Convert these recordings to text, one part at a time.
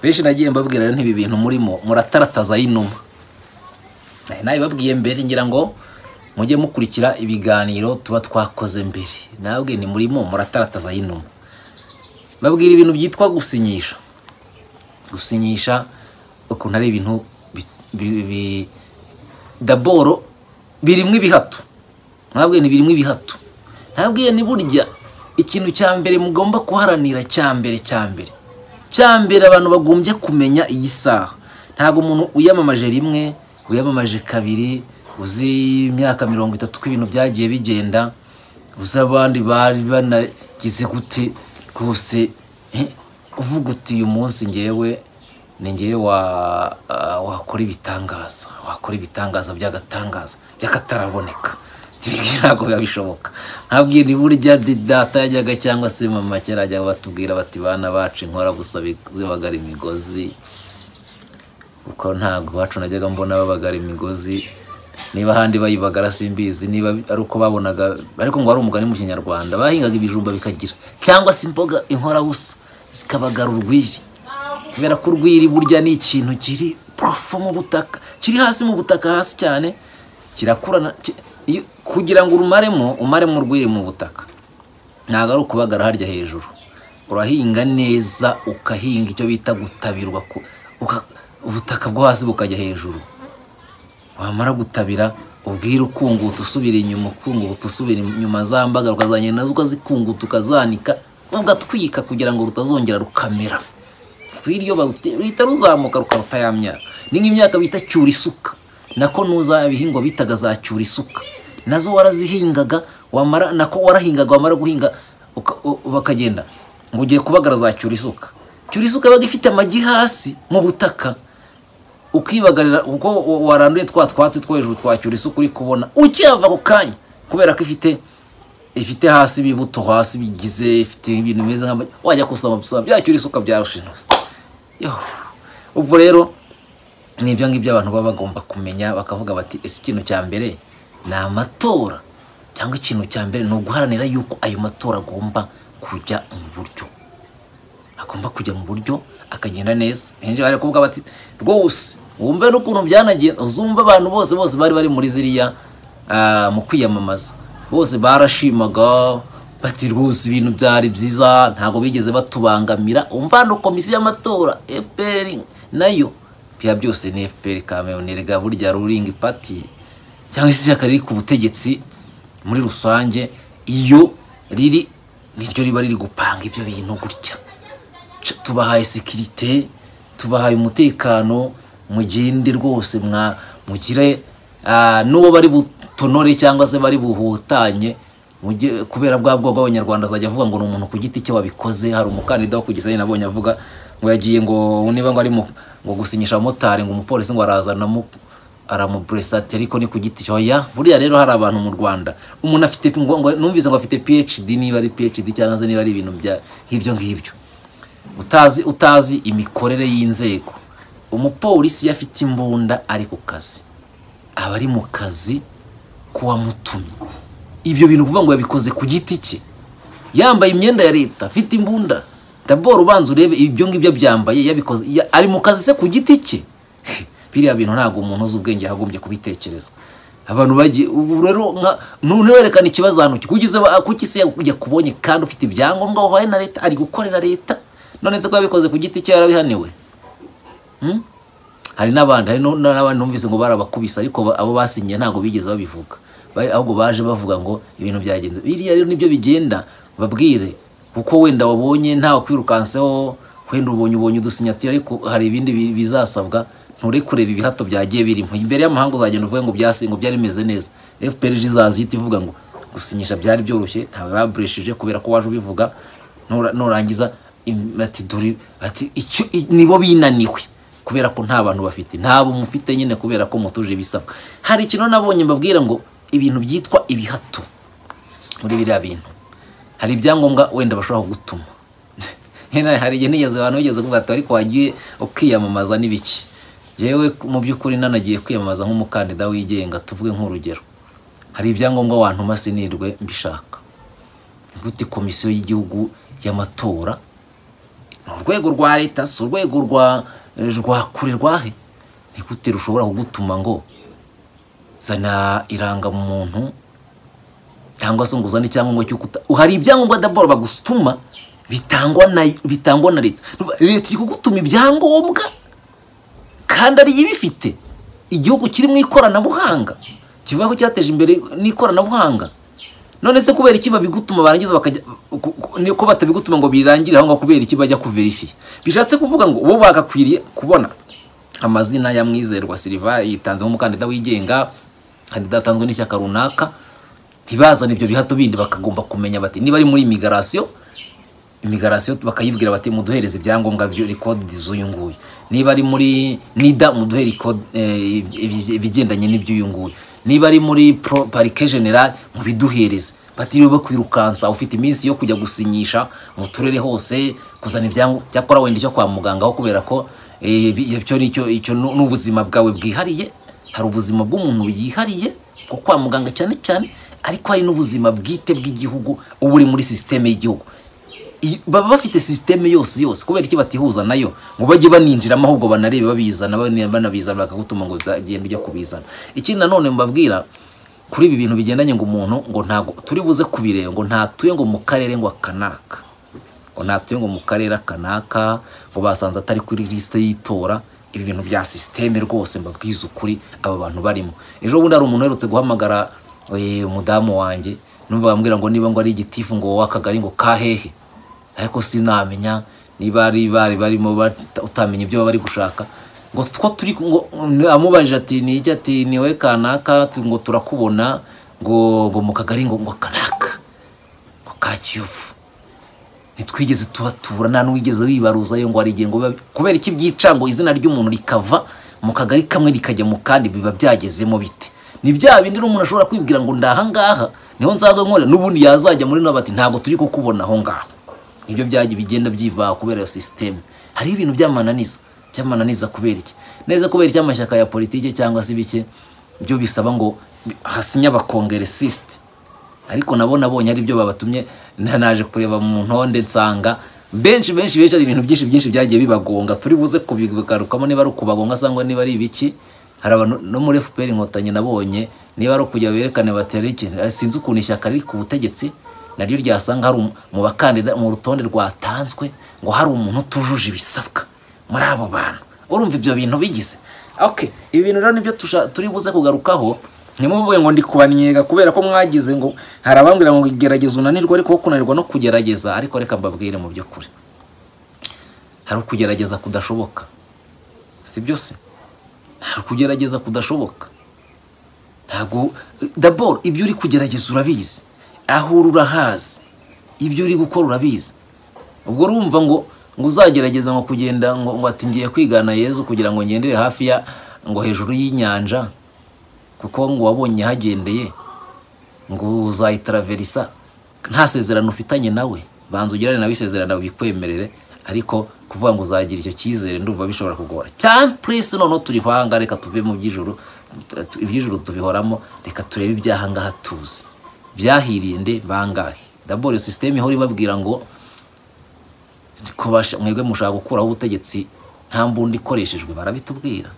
benshi nagiye mbabwira ntibi bintu murimo muratarataza y'inuma nabibabwiye mbere ngira ngo mujye mukurikira ibiganiro tuba twakoze mbere nabwe ni murimo muratarataza y'inuma babwira ibintu byitwa gusinyisha gusinyisha ukuntu ari ibintu daboro birimo ibihato ntabwo ni birimo ibihato ntabwo ni burya ikintu cya mbere mugomba kuharanira cya mbere cya mbere cya mbere abantu bagombye kumenya iyi saha ntabwo umuntu uyamamaje rimwe uyamamaje kabiri uzi imyaka mirongo itatu ko ibintu byagiye bigenda uzi abandi bari banagize gute rwose uvuga uti uyu munsi ngewe ni ngewe wakora ibitangaza wakora ibitangaza by'agatangaza by'akataraboneka ntabwo biba bishoboka ntabwo ni burya data yajyaga cyangwa se mama kera yajyaga batubwira bati bana bacu inkora gusa zibagara imigozi kuko ntabwo iwacu najyaga mbona babagara imigozi niba ahandi bayibagara simbizi niba ari uko babonaga ariko ngo wari umugani mu kinyarwanda bahingaga ibijumba bikagira cyangwa se imboga inkora busa zikabagara urwiri kubera ko urwiri burya ni ikintu kiri porofo mu butaka kiri hasi mu butaka hasi cyane kirakurana kugira ngo urumaremo umaremo urwiri mu butaka ntabwo ari ukubagara harya hejuru urahinga neza ukahinga icyo bita gutabirwa ubutaka bwo hasi bukajya hejuru wamara gutabira ubwira ukunguta usubira inyuma ukunguta usubira inyuma za mbaga ukazanye nazo ukazikunguta ukazanika ugatwika kugira ngo rutazongera rukamera rw'iryo ruhita ruzamuka rukaruta ya myaka ni nk'imyaka bita cyura isuka nako nuza ibihingwa bitaga za cyura isuka nazo warazihingaga wamara nako warahingaga wamara guhinga bakagenda ngo ugiye kubagara za cyura isuka cyura isuka yabaga ifite amagi hasi mu butaka ukibagarira ubwo waranduye twa twatsi two hejuru twa cyura isuka uri kubona ukihava ako kanya kubera ko ifite ifite hasi ibibuto hasi bigize ifite ibintu bimeze nk'amagi wajya kusoma gusoma bya cyura isuka byarusha ubwo rero ni ibyo ngibyo abantu baba bagomba kumenya bakavuga bati ese ikintu cya mbere ni amatora cyangwa ikintu cya mbere ni uguharanira yuko ayo matora agomba kujya mu buryo agomba kujya mu buryo akagenda neza benshi bari kuvuga bati rwose wumve n'ukuntu byanagenda uzumve abantu bose bose bari bari muri ziriya mu kwiyamamaza bose barashimaga bati rwose ibintu byari byiza ntabwo bigeze batubangamira umvano komisiyo y'amatora fpr nayo bya byose ni fpr kameyoneri ga burya ruringi pati cyangwa se ishyaka riri ku butegetsi muri rusange iyo riri niryo riba riri gupanga ibyo bintu gutya tubahaye sekirite tubahaye umutekano mugende rwose mwa mugire n'uwo bari butonore cyangwa se bari buhutanye kubera bwa bwoko bw'abanyarwanda azajya avuga ngo ni umuntu ku giti cye wabikoze hari umukandida wo kugeza nyine nabonye avuga ngo yagiye ngo niba ngo ari ngo gusinyisha abamotari ngo umupolisi ngo arazana aramuburesate ariko ni ku giti cye oya buriya rero hari abantu mu rwanda umuntu afite numvise ngo afite phd niba ari phd cyangwa se niba ari ibintu nk'ibyo ngibyo utazi utazi imikorere y'inzego umupolisi iyo afite imbunda ari ku kazi aba ari mu kazi k'uwamutumye ibyo bintu kuvuga ngo yabikoze ku giti cye yambaye imyenda ya leta afite imbunda daboro ubanza urebe ibyo ngibyo byambaye yabikoze ari mu kazi se ku giti cye biriya bintu ntabwo umuntu uzi ubwenge yagombye kubitekereza abantu bagiye ubu rero ntuhererekane ikibazo ahantu kugeza kuki se yakubonye kandi ufite ibyangombwa wahaye na leta ari gukorera leta none se ko yabikoze ku giti cye yarabihaniwe hari n'abandi hari n'abandi numvise ngo barabakubise ariko abo basinyiye ntabwo bigeze babivuga ahubwo baje bavuga ngo ibintu byagenze biriya rero nibyo bigenda babwire kuko wenda wabonye ntawe kwirukanseho wenda ubonye ubonye udusinyatira ariko hari ibindi bizasabwa nture kureba ibihato byagiye birimo imbere y'amahanga uzagenda uvuge ngo byasi ngo byari bimeze neza fpr izaza ihita ivuga ngo gusinyisha byari byoroshye ntawe baburesheje kubera ko waje ubivuga nurangiza ati dore ati icyo nibo binaniwe kubera ko nta bantu bafite ntabwo mufite nyine kubera ko mutuje ibisabwa hari ikintu nabonye mbabwira ngo ibintu byitwa ibihato muri biriya bintu hari ibyangombwa wenda bashobora kugutuma hari igihe nigeze abantu bigeze kuvuga ati ariko wagiye ukiyamamaza n'ibiki yewe mu by'ukuri nanagiye kwiyamamaza nk'umukandida wigenga tuvuge nk'urugero hari ibyangombwa wantuma sinirwe mbishaka gute komisiyo y'igihugu y'amatora ni urwego rwa leta si urwego rwa rwa kure rwahe ni gute rushobora kugutuma ngo zana irangamuntu cyangwa se ngo uzane icyangombwa cy'uko uta- hari ibyangombwa daboro bagutuma bitangwa na bitangwa na leta leta iri kugutuma ibyangombwa kandi ariyo ibifite igihugu kiri mu ikoranabuhanga kivuga ko cyateje imbere n'ikoranabuhanga none se kubera iki babigutuma barangiza bakajya ku- ku- ni ko batabigutuma ngo birangire aho ngaho kubera iki bajya kuverifiya bishatse kuvuga ngo bo bagakwiriye kubona amazina ya mwizerwa siliva yitanze nk'umukandida wigenga kandida yatanzwe n'ishyaka runaka ntibazane ibyo bihato bindi bakagomba kumenya bati niba ari muri imigarasiyo imigarasiyo bakayibwira bati muduhereze ibyangombwa byo rekodi z'uyu nguyu niba ari muri nida muduhere record, eh, ibi- ibigendanye n'iby'uyu nguyu niba ari muri pro- parike general mubiduhereze batiriwe bakwirukansa ufite iminsi yo kujya gusinyisha mu turere hose kuzana ibyangombwa cyakora wenda icyo kwa muganga aho kubera ko eh, bi- icyo ni cyo- icyo ni ni ubuzima bwawe bwihariye hari ubuzima bw'umuntu yihariye bwo kwa muganga cyane cyane ariko hari n'ubuzima bwite bw'igihugu uba uri muri sisiteme y'igihugu I- baba bafite sisiteme yose yose kubera iki batihuza nayo ngo bajye baninjiramo ahubwo banarebe babizana bane- banabizana bakagutuma ngo uzagende ujya kubizana ikindi nanone mbabwira kuri ibi bintu bigendanye ngo umuntu ngo ntago turi buze kubireba ngo ntatuye ngo mu karere ngo akanaka ngo ntatuye ngo mu karere akanaka ngo basanze atari kuri lisite y'itora ibi bintu bya sisiteme rwose mbabwiza ukuri aba bantu barimo ejo bundi hari umuntu uherutse guhamagara eh, umudamu wanjye numva bambwira ngo niba ngo ari igitifu ngo wowe akagari ngo kahehe ariko sinamenya niba ari bari barimo bata- utamenya ibyo baba bari gushaka ngo two turi ku- ngo amubajije ati ni iki ati ni wowe kanaka tu- ngo turakubona ngo ngo mu kagari ngo ngo kanaka ngo ka kiyovu ntitwigeze tuhatura nta n'uwigeze wibaruza yo ngo hari igihe ngo biba- kubera iki byica ngo izina ry'umuntu rikava mu kagari kamwe rikajya mu kandi biba byagezemo bite ni bya bindi n'umuntu ashobora kwibwira ngo ndi aha ngaha niho nzaza nkore n'ubundi yazajya muri nabo ati ntabwo turi kukubona aho ngaho nibyo byajya bigenda byivaha kubera iyo sisiteme hariho ibintu by'amananiza by'amananiza kubera iki neza kubera iki amashyaka ya politiki cyangwa se bike byo bisaba ngo hasinye abakongeresisite ariko nabo nabonye ari byo babatumye na- naje kureba mu ntonde nsanga benshi benshi benshi hari ibintu byinshi byinshi byagiye bibagonga turi buze kubigarukamo niba ari ukubagonga cyangwa niba ari ibiki hari abantu no muri FPR inkotanyi nabonye niba ari ukujya berekane batera iki sinzi ukuntu ishyaka riri ku butegetsi naryo ryasanga hari umu- mu bakandida mu rutonde rwatanzwe ngo hari umuntu utujuje ibisabwa muri abo bantu urumva ibyo bintu bigize okay ibi bintu rero nibyo tusha- turi buze kugarukaho ntimuvuge ngo ndi kubaniga kubera ko mwagize ngo hari abambwira ngo gerageza unanirwe ariko wo kunanirwa no kugerageza ariko reka mbabwire mu by'ukuri hari ukugerageza kudashoboka si byo se hari ukugerageza kudashoboka ntabwo daboro ibyo uri kugerageza urabizi aho uri urahazi ibyo uri gukora urabizi ubwo urumva ngo ngo uzagerageza ngo kugenda ngo ngo ati ngiye kwigana yezu kugira ngo ngendere hafi ya ngo hejuru y'inyanja kuko ngo wabonye hagendeye ngo uzayitaraverisa nta sezerano ufitanye nawe banza ugirane nawe isezerano bikwemerere ariko kuvuga ngo uzagira icyo cyizere ndumva bishobora kugora cyane purisi noneho turi hanga reka tuve mu by'ijuru tu- iby'ijuru tubihoramo reka turebe ibyahangaha tuzi byahiriye nde bangahe daboro iyo sisiteme ihora ibabwira ngo ko basha- mwebwe mushaka gukuraho ubutegetsi nta mbunda ikoreshejwe barabitubwira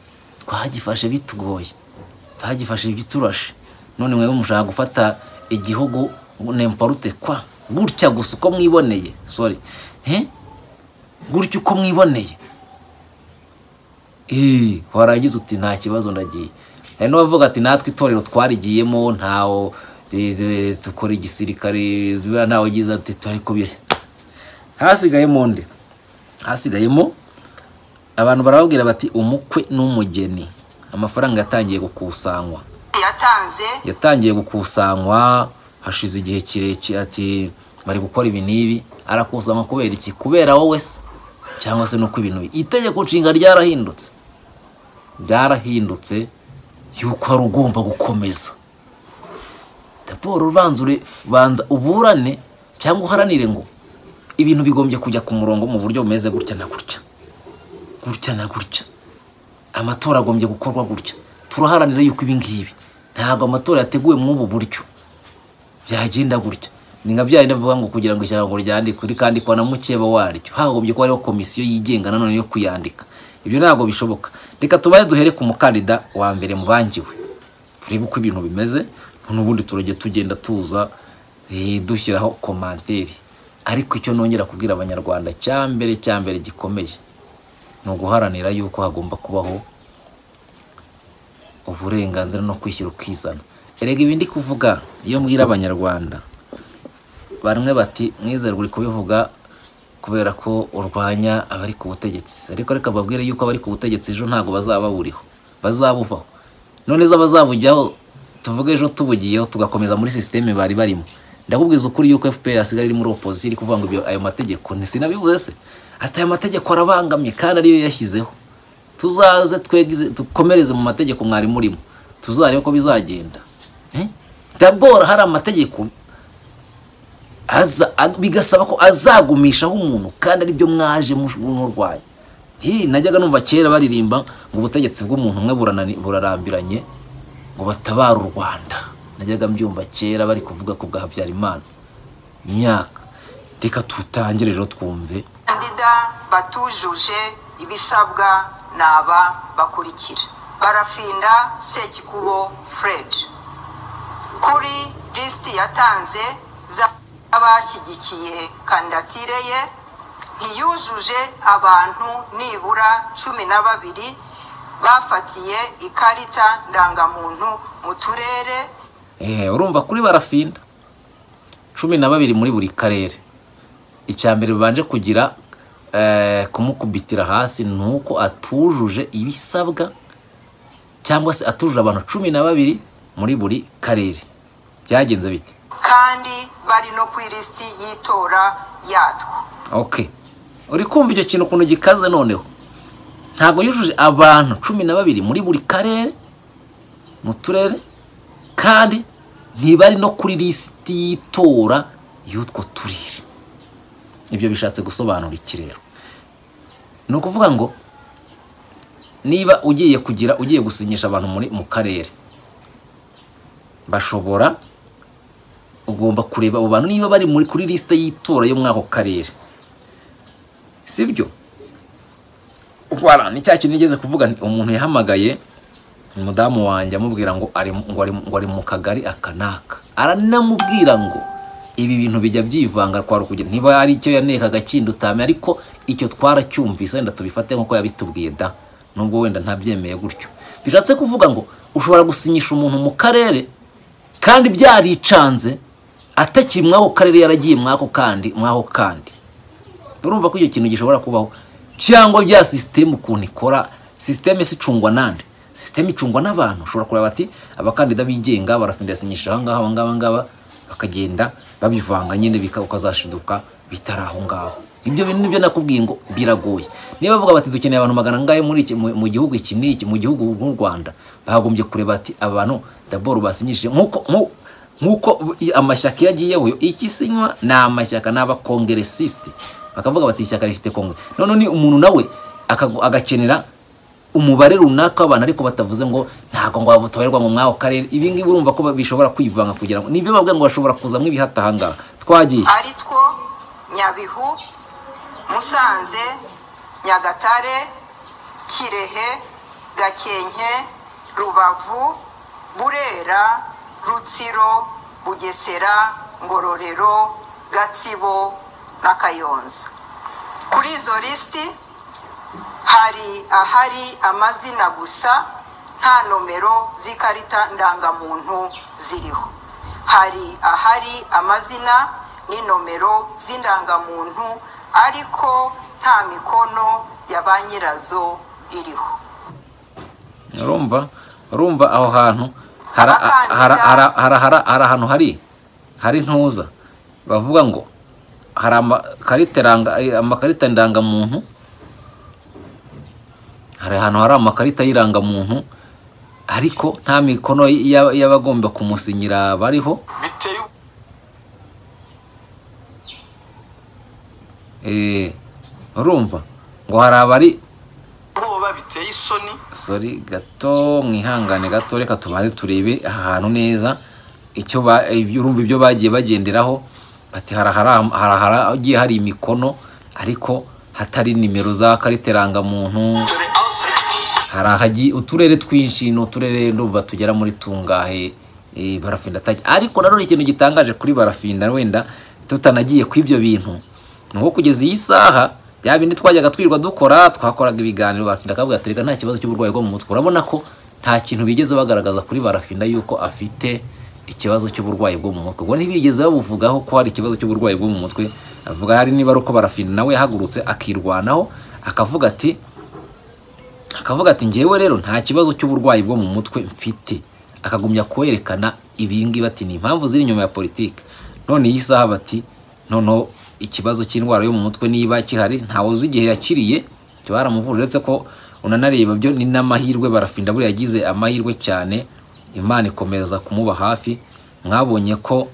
twahagifashe bitugoye twahagifashe biturashe none mwebwe mushaka gufata igihugu nemporute kwa gutya gusa uko mwiboneye sorry he gutya uko mwiboneye Eh, warangiza uti nta kibazo ndagiye hari n'abavuga ati natwe itorero twarigiyemo ntawo eh, eh, dukora igisirikare ntawe ugize ati turi kubiri hasigayemo nde hasigayemo abantu barababwira bati umukwe n'umugeni amafaranga yatangiye gukusanywa yatanze yatangiye gukusanywa hashize igihe kirekire ati bari gukora ibi n'ibi arakusanywa kubera iki kubera wowe se cyangwa se nuko ibintu biri itegeko nshinga ryarahindutse byarahindutse yuko hari ugomba gukomeza raporo ubanza ure- banza uburane cyangwa uharanire ngo ibintu bigombye kujya ku murongo mu buryo bumeze gutya na gutya gutya na gutya amatora agombye gukorwa gutya turaharanira yuko ibi ngibi ntabwo amatora yateguwe muri ubu buryo byagenda gutya ni nka bya bindi bavuga ngo kugira ngo ishyamba ryandikwe rikandikwa na mukeba waryo hagombye kuba hariho komisiyo yigenga nanone yo kuyandika ibyo ntabwo bishoboka reka tubaye duhere ku mukandida wa mbere mubangiwe turebe uko ibintu bimeze n'ubundi turajya tugenda tuza eh, dushyiraho komanteri ariko icyo nongera kubwira abanyarwanda cya mbere cya mbere gikomeye ni uguharanira yuko hagomba kubaho uburenganzira no kwishyira ukizana erega ibindi kuvuga iyo mbwira abanyarwanda bamwe bati mwizerwa uri kubivuga kubera ko urwanya abari ku butegetsi ariko reka babwire yuko abari ku butegetsi ejo ntabwo bazaba buriho bazabuvaho none se abazabujyaho tuvuge ejo tubugiyeho tugakomeza muri sisiteme bari barimo ndakubwiza ukuri yuko fpr asigaye iri muri opozisiyo iri kuvuga ngo ibyo- ayo mategeko ntizinabivuze se ati aya mategeko arabangamye kandi ariyo yashyizeho tuzaze twegeze dukomereze mu mategeko mwari murimo tuzarebe ko bizagenda Eh? dabora hari amategeko aza ag- bigasaba ko azagumishaho umuntu kandi aribyo mwaje mush- murwanya hi najyaga numva kera baririmba ngo ubutegetsi bw'umuntu umwe buranani- burarambiranye ngo batabare u rwanda najyaga mbyumva kera bari kuvuga ku bwa habyarimana imyaka reka tutangire rero twumve bakandida batujuje ibisabwa ni aba bakurikira barafinda sekikubo fred kuri lisiti yatanze z'abashyigikiye kandidatire ye ntiyujuje abantu nibura cumi na babiri bafatiye ikarita ndangamuntu mu turere Eh, urumva kuri barafinda cumi na babiri muri buri karere icya mbere babanje kugira eh, kumukubitira hasi ni uko atujuje ibisabwa cyangwa se atujuje abantu cumi na babiri muri buri karere byagenze bite kandi bari no ku ilisiti y'itora yatwo okay uri kumva icyo kintu ukuntu gikaze noneho ntabwo yujuje abantu cumi na babiri muri buri karere mu turere kandi ntibari no kuri lisiti y'itora y'utwo turere ibyo bishatse gusobanura iki rero ni ukuvuga ngo niba ugiye kugira ugiye gusinyisha abantu muri mu karere bashobora ugomba kureba abo bantu niba bari muri kuri lisite y'itora yo muri ako karere sibyo wara ni cya kintu nigeze kuvuga nti, umuntu yahamagaye umudamu wanjye amubwira ngo ari mu- ngo ari mu- ngo ari mu kagari aka n'aka aranamubwira ngo ibi bintu bijya byivanga twari kugira niba ari icyo yanekaga kindutame ariko icyo twaracyumvise wenda tubifate nk'uko yabitubwiye da nubwo wenda ntabyemeye gutyo bishatse kuvuga ngo ushobora gusinyisha umuntu mu karere kandi byaricanze atakiri mw'ako karere yaragiye mw'ako kandi mw'ako kandi urumva ko icyo kintu gishobora kubaho cyangwa bya sisiteme ukuntu ikora sisiteme si icungwa nande sisiteme icungwa n'abantu ushobora kureba bati abakandida bigenga barafindasinyisha aha ngaha aba ngaba ngaba bakagenda babivanga nyine bika- ukazashiduka bitari aho ngaho ibyo bintu nibyo nakubwiye ngo biragoye niba bavuga bati dukeneye abantu magana angahe muri iki mu mu gihugu iki n'iki mu gihugu nk'u rwanda bagombye kureba ati abantu daboro basinyishije nk'uko nk'u- nk'uko i- amashyaka iyo agiyeho igisinywa ni amashyaka ni abakongeresisite bakavuga bati ishyaka rifite kongere none ni umuntu nawe akagu- agakenera umubare runaka w'abantu ariko batavuze ngo ntabwo ngo babutorerwa ngo mw'ako karere ibi ngibi urumva ko bishobora kwivanga kugira ngo nibyo babwira ngo bashobora kuzamo ibihata aha ngaha twagiye ari two nyabihu musanze nyagatare kirehe gakenke rubavu burera rutsiro bugesera ngororero gatsibo na kayonza kuri izo lisiti hari ahari amazina gusa nta nomero z'ikarita ndangamuntu ziriho hari ahari amazina n'inomero z'indangamuntu ariko nta mikono ya ba nyirazo iriho urumva urumva aho hantu hari Abakandida- ahantu hari hari ntuza bavuga ngo hari amakarita iranga- eh, amakarita ndangamuntu hari ahantu hari amakarita y'irangamuntu ariko nta mikono y'aba- y'abagomba kumusinyira bariho biteye Eh, urumva ngo hari abari ubwoba biteye isoni sori gato mwihangane gato reka tubanze turebe aha hantu neza icyo ba- iby- urumva ibyo bagiye bagenderaho ati hari ahara- hari ahagiye hari imikono ariko hatari nimero za karita irangamuntu to the outside. hari ahagi uturere twinshi ni uturere ndumva tugera muri tungahe eh, barafinda atajya ariko nanone ikintu gitangaje kuri barafinda wenda tutanagiye ku ibyo bintu ni uko kugeza iyi saha bya bindi twajyaga twirirwa dukora twakoraga ibiganiro barafinda akavuga ati reka nta kibazo cy'uburwayi bwo mu mutwe urabona ko nta kintu bigeze bagaragaza kuri barafinda yuko afite ikibazo cy'uburwayi bwo mu mutwe ubwo ntibigeze babuvugaho ko hari ikibazo cy'uburwayi bwo mu mutwe avuga hari niba ari uko barafinda nawe yahagurutse akirwanaho akavuga ati akavuga ati ngewe rero nta kibazo cy'uburwayi bwo mu mutwe mfite akagumya kwerekana ibingibi ati ni impamvu ziri inyuma ya politiki none iyi saha bati noneho ikibazo cy'indwara yo mu mutwe niba gihari ntawe uzi igihe yakiriye baramuvura uretse ko unanareba byo ni n'amahirwe barafinda buriya yagize amahirwe cyane imana ikomeza kumuba hafi mwabonye ko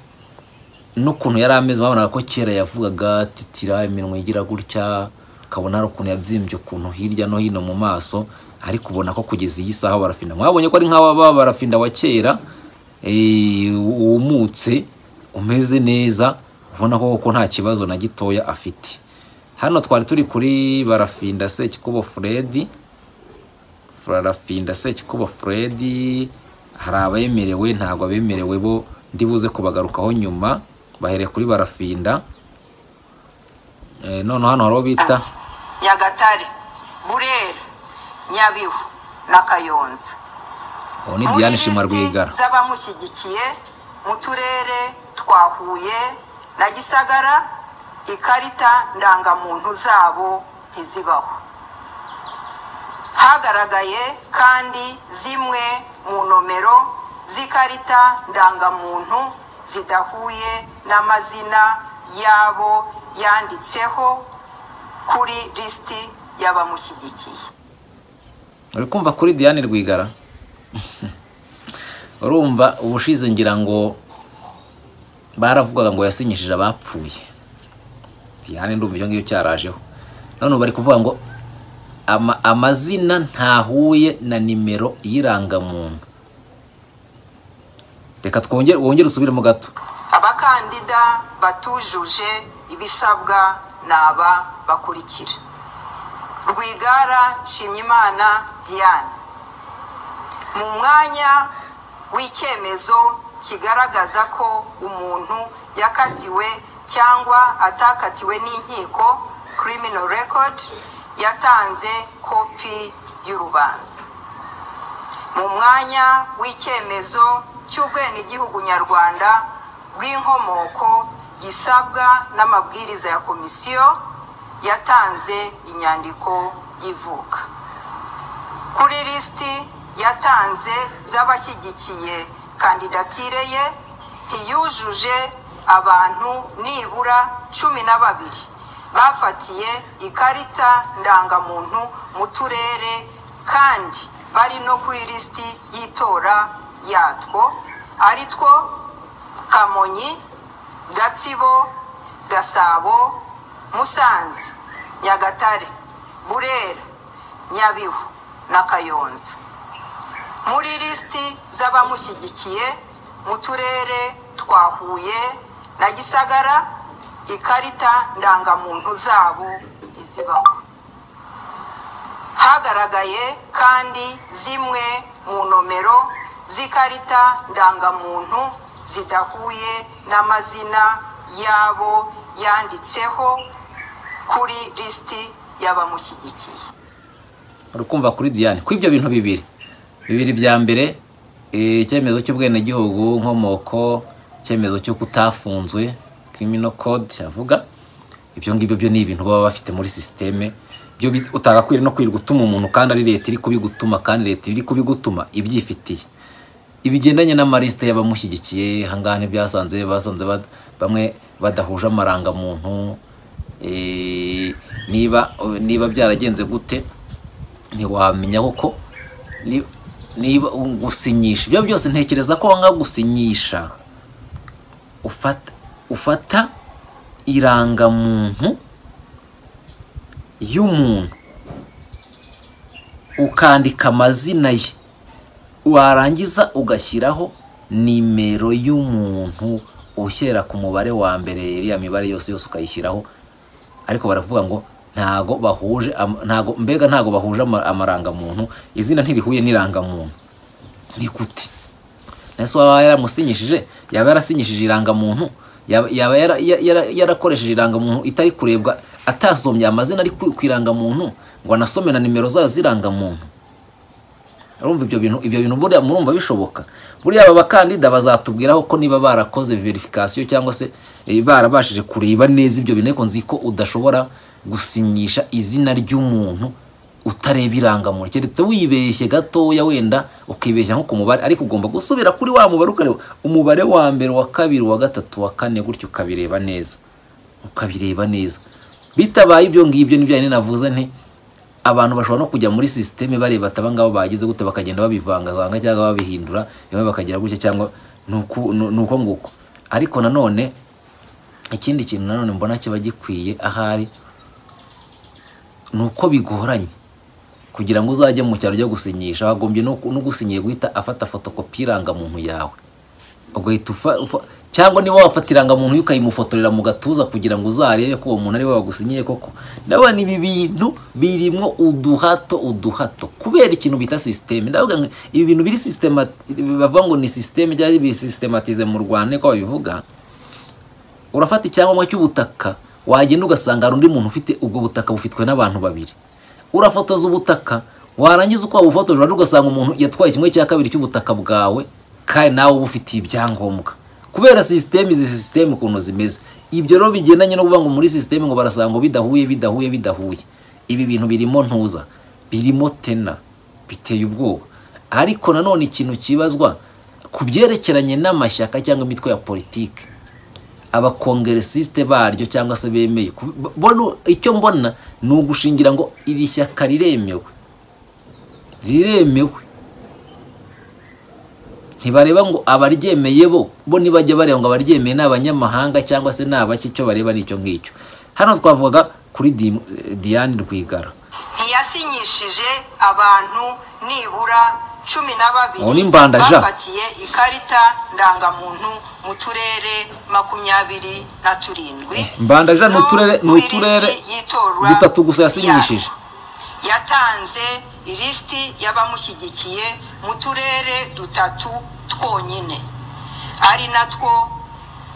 n'ukuntu yari ameze babonaga ko kera yavugaga titira iminwa igira gutya ukabona hari ukuntu yabyimbye ukuntu hirya no hino mu maso ariko ubona ko kugeza iyi saha barafinda mwabonye ko ari nk'aba ba barafinda wa kera eh, wumutse umeze neza ubona ko koko nta kibazo na gitoya afite hano twari turi kuri barafinda sekikubo furedi furafinda sekikubo furedi hari abemerewe ntabwo abemerewe bo ndibuze kubagarukaho nyuma bahereye kuri barafinda Eh, noneho hano hari uwo bita Ati, nyagatare burera nyabihu na kayonza uwo ni Muri diane lisiti shima rwigara z'abamushyigikiye mu turere twa huye na gisagara ikarita ndangamuntu zabo ntizibaho hagaragaye kandi zimwe mu nomero z'ikarita ndangamuntu zidahuye n'amazina yabo yanditseho kuri lisiti y'abamushyigikiye uri kumva kuri diane rwigara urumva ubushize ngira ngo baravugaga ngo yasinyishije abapfuye diane ndumva ibyo ngibyo cyarajeho none ubu bari kuvuga ngo ama- amazina ntahuye na nimero y'irangamuntu reka twongere wongere usubiremo gato abakandida batujuje ibisabwa ni aba bakurikira rwigara nshimyimana diane mu mwanya w'icyemezo kigaragaza ko umuntu yakatiwe cyangwa atakatiwe n'inkiko criminal record yatanze kopi y'urubanza mu mwanya w'icyemezo cy'ubwenegihugu nyarwanda bw'inkomoko gisabwa n'amabwiriza ya komisiyo yatanze inyandiko y'ivuka kuri lisiti yatanze z'abashyigikiye kandidatire ye ntiyujuje abantu nibura cumi na babiri bafatiye ikarita ndangamuntu mu turere kandi bari no kuri lisiti y'itora yatwo ari two kamonyi gatsibo gasabo musanze nyagatare burera nyabihu na kayonza muri lisiti z'abamushyigikiye mu turere twa huye na gisagara ikarita ndangamuntu zabo ntizibaho hagaragaye kandi zimwe mu nomero z'ikarita ndangamuntu zidahuye n'amazina yabo yanditseho kuri lisiti y'abamushyigikiye uri kumva kuri diane ko ibyo bintu bibiri bibiri bya mbere eh, icyemezo cy'ubwenegihugu nkomoko icyemezo cyo kutafunzwe criminal code avuga ibyo ngibyo byo ni ibintu baba bafite muri sisiteme byo bit- utagakwiriye no kwirirwa utuma umuntu kandi ari leta iri kubigutuma kandi leta iri kubigutuma ibyifitiye ibigendanye n'amalisite y'abamushyigikiye ahangaha ntibyasanze basanze bad- bamwe badahuje amarangamuntu eh, niba niba byaragenze gute ntiwamenya kuko ni- niba gusinyisha ibyo byose ntekereza ko wanga gusinyisha ufata ufata irangamuntu y'umuntu ukandika amazina ye warangiza ugashyiraho nimero y'umuntu ushyira ku mubare wa mbere iriya mibare yose yose ukayishyiraho ariko baravuga ngo ntago bahuje am- ntago mbega ntago bahuje ama- amarangamuntu izina ntirihuye n'irangamuntu ni gute nese waba yaramusinyishije yaba yarasinyishije irangamuntu yaba yaba yara- ya- yara- yarakoresheje irangamuntu itari kurebwa atasombye amazina ari ku ku irangamuntu ngo anasome na nimero zayo z'irangamuntu urumva ibyo bintu ibyo bintu buriya murumva bishoboka buriya aba bakandida bazatubwiraho ko niba barakoze verification cyangwa se eh, barabashije kureba neza ibyo bintu ariko nzi ko udashobora gusinyisha izina ry'umuntu utareba irangamuntu keretse wibeshye gatoya wenda ukibeshya nko ku mubare ariko ugomba gusubira kuri wa mubare ukareba umubare wa mbere wa kabiri wa gatatu wa kane gutyo ukabireba neza ukabireba neza bitabaye ibyo ngibyo nibyo yari navuze nti abantu bashobora no kujya muri sisiteme bareba ati abangaba bagize gute bakagenda babivangavanga cyangwa babihindura bimwe bakagira gutya cyangwa ni uku- ni- ni uko nguko ariko nanone ikindi kintu nanone mbona kiba gikwiye ahari ni uko bigoranye kugira ngo uzajye mu cyaro ryo gusinyisha wagombye no no gusinyiye guhita afata fotokopi y'irangamuntu yawe ugahita ufa ufa- cyangwa niba wafata irangamuntu ye ukayimufotorera mu gatuza kugira ngo uzarebe ko uwo muntu ari we wagusinyiye koko ndabona ibi bintu birimo uduhato uduhato kubera ikintu bita sisiteme ndavuga ngo ibi bintu biri sisitema bavuga ngo ni sisiteme cyangwa bisitematize mu rwanda niko babivuga urafata icyangombwa cy'ubutaka wagenda ugasanga hari undi muntu ufite ubwo butaka bufitwe n'abantu babiri urafotoza ubutaka warangiza uko wabufotoje urajya ugasanga umuntu yatwaye kimwe cya kabiri cy'ubutaka bwawe kandi nawe uba ufitiye ibyangombwa kubera sisiteme izi sisiteme ukuntu zimeze ibyo rero bigendanye no kuvuga ngo muri sisiteme ngo barasanga ngo bidahuye bidahuye bidahuye ibi bintu birimo ntuza birimo tena biteye ubwoba ariko nanone ikintu kibazwa ku byerekeranye n'amashyaka cyangwa imitwe ya politiki abakongeresiste baryo cyangwa se bemeye Ku- mbona icyo mbona ni ugushingira ngo iri shyaka riremewe riremewe ntibareba ngo abaryemeye bo bo nibajya bareba ngo abaryemeye ni abanyamahanga cyangwa se ni abaki icyo bareba ni icyo ngicyo hano twavugaga kuri Di- Diane Rwigara ntiyasinyishije abantu nibura cumi na babiri Ubu ni mbandaja. bafatiye ikarita ndangamuntu mu turere makumyabiri na turindwi mbandaja ni no uturere ni ku uturere ilisiti y'itora dutatu gusa yasinyishije yabo. yatanze ilisiti y'abamushyigikiye mu turere dutatu twonyine ari natwo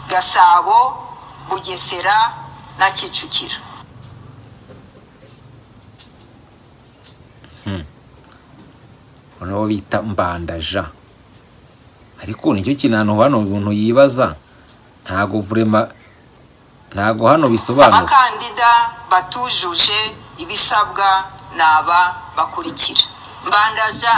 gasabo bugesera na kicukiro nibo bita mbandaja ariko nicyo kintu hano hano umuntu yibaza ntago vurema ntago hano bisobanura abakandida batujuje ibisabwa ni aba bakurikira mbandaja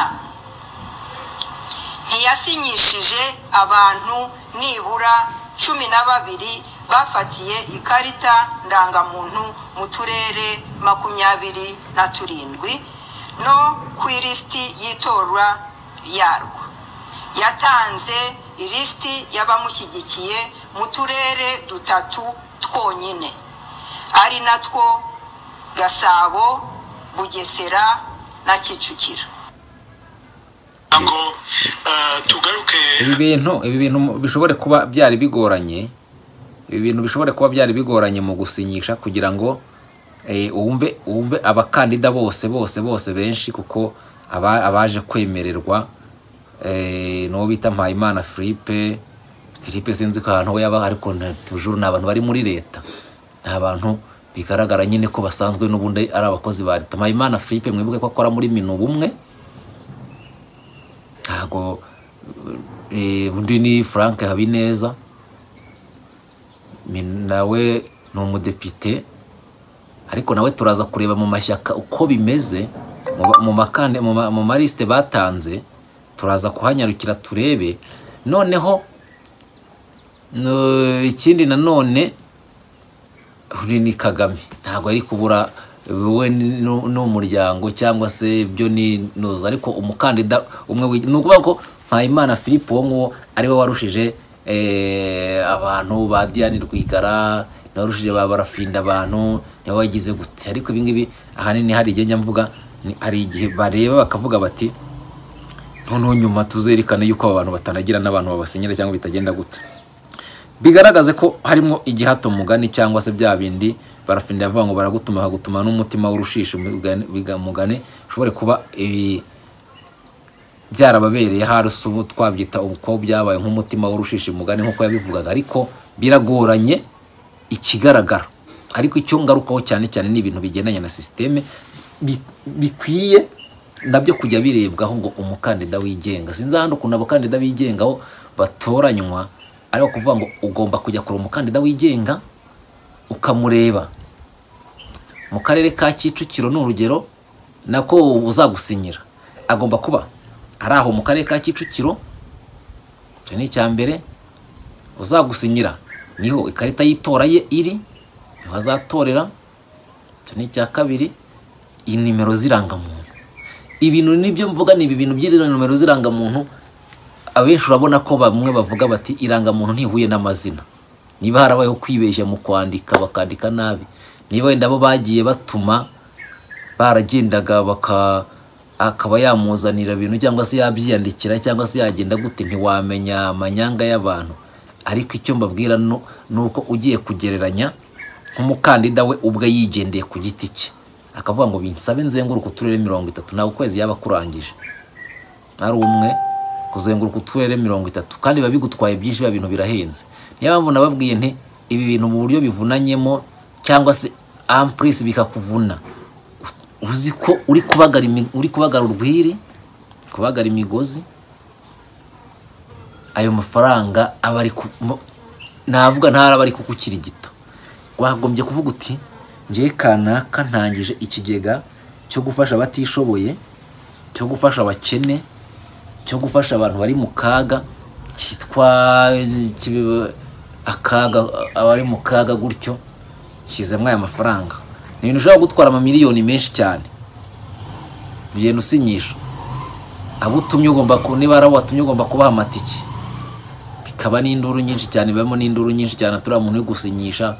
ntiyasinyishije abantu nibura cumi na babiri bafatiye ikarita ndangamuntu mu turere makumyabiri na turindwi no ku ilisiti y'itorwa yarwo yatanze ilisiti y'abamushyigikiye mu turere dutatu twonyine ari natwo gasabo bugesera na kicukiro ngo eh, tugaruke ibi bintu ibi bintu bishobore kuba byari bigoranye ibi bintu bishobore kuba byari bigoranye mu gusinyisha kugira ngo eh, wumve wumve abakandida bose bose bose benshi kuko aba- abaje kwemererwa eh, n'uwo bita mpayimana philippe philippe sinzi ko ahantu we yaba ariko na- tujuru ni abantu bari muri leta ni abantu bigaragara nyine ko basanzwe n'ubundi ari abakozi ba leta mpayimana philippe mwibuke ko akora muri minuba umwe ntago eh, undi ni frank habineza Mi- nawe ni umudepite ariko nawe turaza kureba mu mashyaka uko bimeze mu ba- mu makande- mu ma- mu marisite batanze turaza kuhanyarukira turebe noneho no- ikindi nanone uri ni kagame ntabwo ari kubura wowe nu- n'umuryango cyangwa se ibyo ni nuza ariko umukandida umwe wi- ni ukuvuga ko mpayimana philippe uwo nguwo ari we warushije eh, abantu ba diane rwigara ni we warushije ba barafinda abantu ni we wagize gute ariko ibi ngibi ahanini hari igihe njya mvuga ni- hari igihe bareba bakavuga bati noneho nyuma tuzerekane yuko aba bantu batanagira n'abantu babasinyira cyangwa bitagenda gute bigaragaze ko harimo igihato mugani cyangwa se bya bindi barafinda yavuga ngo baragutuma bakagutuma n'umutima w'urushishi umugani- biga- mugani ushobore kuba ibi byarababereye hasi ubu twabyita ubu ko byabaye nk'umutima w'urushishi mugani nk'uko yabivugaga ariko biragoranye ikigaragara ariko icyo ngarukaho cyane cyane ni ibintu bigendanye na sisiteme bi- bikwiye nabyo kujya birebwaho ngo umukandida wigenga sinzi ahandi ukuntu abakandida bigengaho batoranywa ariko kuvuga ngo ugomba kujya kure umukandida wigenga ukamureba mu karere ka kicukiro ni urugero nako uzagusinyira agomba kuba ari aho mu karere ka kicukiro icyo ni icya mbere uzagusinyira niho ikarita y'itora ye iri niho azatorera icyo ni icya kabiri iyi nimero z'irangamuntu ibintu nibyo mvuga ni ibi bintu by'izo nimero z'irangamuntu abenshi urabona ko bamwe bavuga bati irangamuntu ntihuye n'amazina niba harabayeho kwibeshya mu kwandika bakandika nabi niba wenda bo bagiye batuma baragendaga baka akaba yamuzanira ibintu cyangwa se yabyiyandikira cyangwa se yagenda gute ntiwamenya amanyanga y'abantu ariko icyo mbabwira nu- ni uko ugiye kugereranya nk'umukandida we ubwe yigendeye ku giti cye akavuga ngo binsabe nzenguruka uturere mirongo itatu nawe ukwezi yaba akurangije ari umwe kuzenguruka uturere mirongo itatu kandi biba bigutwaye byinshi biba ibintu birahenze niyo mpamvu nababwiye nti ibi bintu mu buryo bivunanyemo cyangwa se ampurisi bikakuvuna uzi ko uri kubagara imi- uri kubagara urwiri kubagara imigozi ayo mafaranga aba ari ku mo- navuga ntaraba ari kukukirigita wagombye kuvuga uti ngewe kanaka ntangije ikigega cyo gufasha abatishoboye cyo gufasha abakene cyo gufasha abantu bari mu kaga cyitwa kibe- akaga abari mu kaga gutyo shyizemo aya mafaranga ni ibintu ushobora gutwara amamiliyoni menshi cyane ugenda usinyisha abo utumye ugomba ku niba ari abo watumye ugomba kubaha amatike bikaba n'induru nyinshi cyane bibamo n'induru nyinshi cyane turiya muntu uri gusinyisha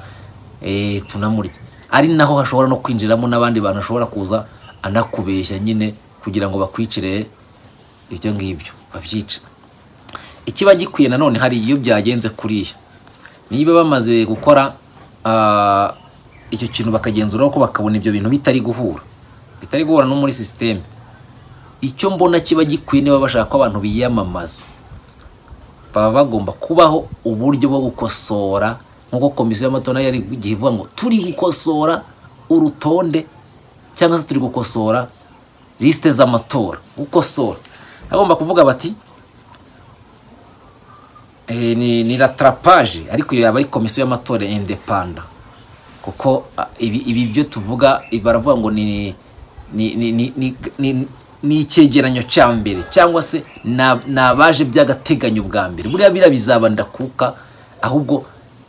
eh, tunamurya ari naho hashobora no kwinjiramo n'abandi bantu ashobora kuza anakubeshya nyine kugira ngo bakwicire ibyo ngibyo babyice ikiba gikwiye nanone hari iyo byagenze kuriya niba bamaze gukora ah, icyo kintu bakagenzuraho ko bakabona ibyo bintu bitari guhura bitari guhura no muri sisiteme icyo mbona kiba gikwiye niba bashaka ko abantu biyamamaza baba bagomba kubaho uburyo bwo gukosora nk'uko komisiyo y'amatora yari igihe ivuga ngo turi gukosora urutonde cyangwa se turi gukosora lisite z'amatora gukosora bagomba kuvuga bati eh, ni, ni ratarapaje ariko iyo yaba ari komisiyo y'amatora indepanda kuko ah, ibi, ibi byo tuvuga baravuga ngo ni ni ni ni ni, ni, ni icyegeranyo cya mbere cyangwa se na- ni abaje by'agateganyo bwa mbere buriya biriya bizaba ndakuka ahubwo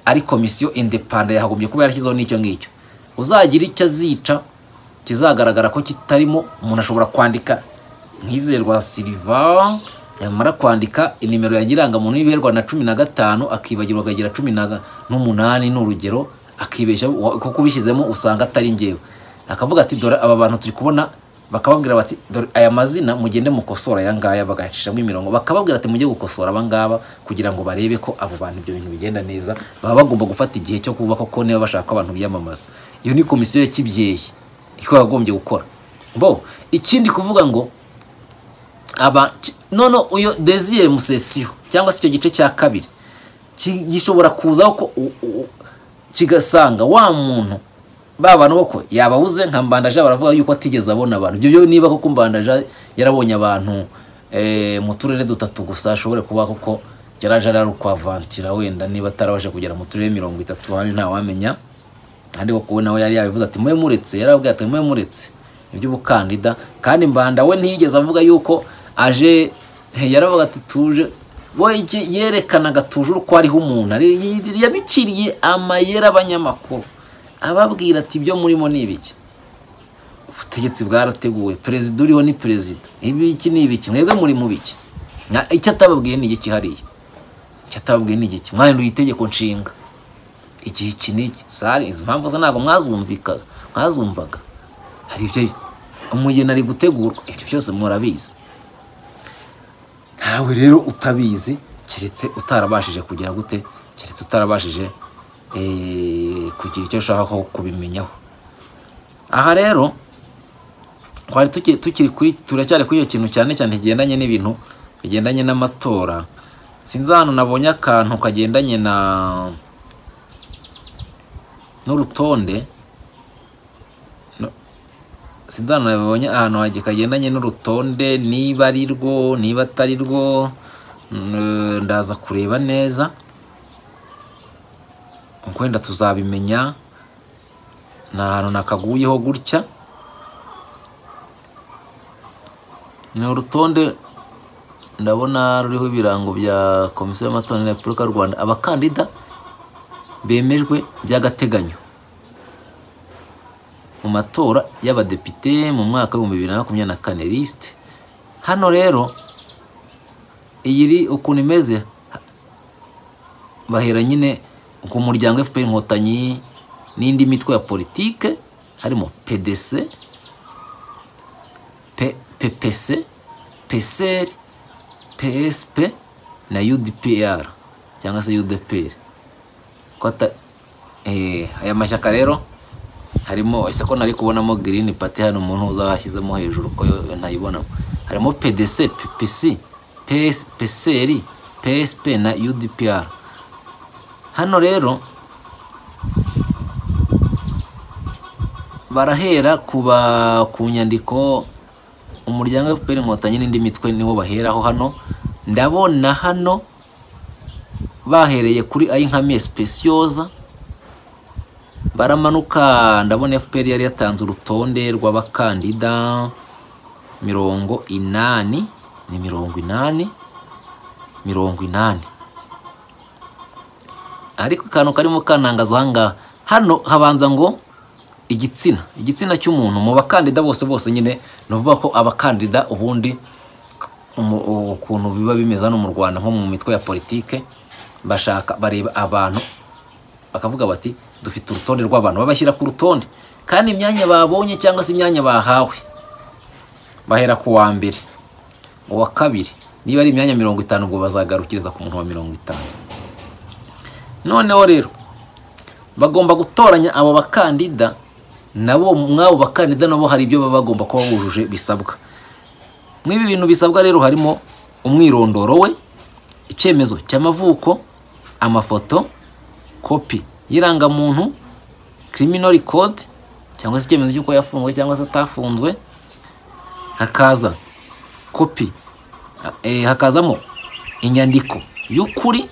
ari komisiyo indepanda yahagombye kuba yarashyizeho n'icyo ngicyo uzagira icyo azica kizagaragara ko kitarimo umuntu ashobora kwandika nk'izerwa siliva yamara kwandika inimero ya nyirangamuntu y'ibiherwa na cumi na gatanu akibagirwa akagira cumi na ga- n'umunani ni urugero akibeshya wa- kuko ubishyizemo usanga atari ngewe akavuga ati dore aba bantu turi kubona bakababwira bati dore aya mazina mugende mukosora aya ngaya bagayacishamo imirongo bakababwira ati mujye gukosora aba ngaba kugira ngo barebe ko abo bantu ibyo bintu bigenda neza baba bagomba gufata igihe cyo kubaka ko niba bashaka ko abantu biyamamaza iyo ni komisiyo ya kibyeyi iko yagombye gukora bo ikindi kuvuga ngo aba ki- none uyo desire musesiyo cyangwa se icyo gice cya kabiri ki- gishobora kuzaho ko u- u- kigasanga wa muntu ba bantu koko yababuze nka mbandaje baravuga yuko atigeze abona abantu ibyo byo niba koko mbandaje yarabonye abantu eh, mu turere dutatu gusa ashobore kuba koko yaraje ari ukwavantira wenda niba atarabashe kugera mu turere mirongo itatu hano ntawamenya kandi koko nawe yari yabivuze ati mube muretse yarababwiye ati mube muretse iby'ubukandida kandi mbanda we ntiyigeze avuga yuko aje he, yaravuga ati tuje we iki- yerekanaga tujuru ko hariho umuntu ari- yi- yabiciriye amayeri abanyamakuru ababwira ati ibyo murimo ni ibiki ubutegetsi bwarateguwe perezida uriho ni perezida ibiki ni ibiki mwebwe muri mu biki Na- icyo atababwiye ni igiki hariya icyo atababwiye ni igiki mwahinduye itegeko nshinga igihe iki n'iki sari izi mpamvu zo ntabwo mwazumvika mwazumvaga hari ibyo umugeni ari gutegurwa ibyo byose murabizi ntawe rero utabizi keretse utarabashije kugera gute keretse utarabashije eh, kugira icyo ushaka ko kubimenyaho aha rero twari tuki- tukiri kuri turacyari kuri icyo kintu cyane cyane kigendanye n'ibintu bigendanye n'amatora sinzi ahantu nabonye akantu kagendanye na n'urutonde No- sinzi ahantu nabonye ahantu hagi- kagendanye n'urutonde niba ari rwo niba atari rwo n- ndaza kureba neza wenda tuzabimenya ni ahantu nakaguyeho gutya ni urutonde ndabona ruriho ibirango bya komisiyo y'amatora ya repubulika y'u rwanda abakandida bemejwe by'agateganyo mu matora y'abadepite mu mwaka w'ibihumbi bibiri na makumyabiri na kane lisite hano rero iyi iri ukuntu imeze bahera nyine ku muryango fpr inkotanyi n'indi mitwe ya politike harimo pdc P- ppc pcr psp na udpr cyangwa se udpr ko ata- eh, aya mashyaka rero harimo ese ko nari kubonamo green party hano umuntu uzashyizemo hejuru ko yo ntayibonamo harimo pdc ppc PS, pcr psp na udpr hano rero barahera ku ba- ku nyandiko umuryango fpr inkotanyi n'indi mitwe niwo baheraho hano ndabona hano bahereye kuri ayinkamiye specioza baramanuka ndabona fpr yari yatanze urutonde rw'abakandida mirongo inani ni mirongo inani mirongo inani ariko akantu karimo kanangaza ahangaha hano habanza ngo igitsina igitsina cy'umuntu mu bakandida bose bose nyine ni ukuvuga ko abakandida ubundi umu- ukuntu biba bimeze hano mu rwanda nko mu mitwe ya politike bashaka bareba abantu bakavuga bati dufite urutonde rw'abantu babashyira ku rutonde kandi imyanya babonye cyangwa se imyanya bahawe bahera ku wa mbere uwa kabiri niba ari imyanya mirongo itanu ubwo bazagarukiriza ku muntu wa mirongo itanu noneho rero bagomba gutoranya abo bakandida nabo mw'abo bakandida nabo hari ibyo baba bagomba kuba bujuje bisabwa mw'ibi bintu bisabwa rero harimo umwirondoro we icyemezo cy'amavuko amafoto kopi y'irangamuntu criminal code cyangwa se icyemezo cy'uko yafunzwe cyangwa se atafunzwe hakaza kopi eh, hakazamo inyandiko y'ukuri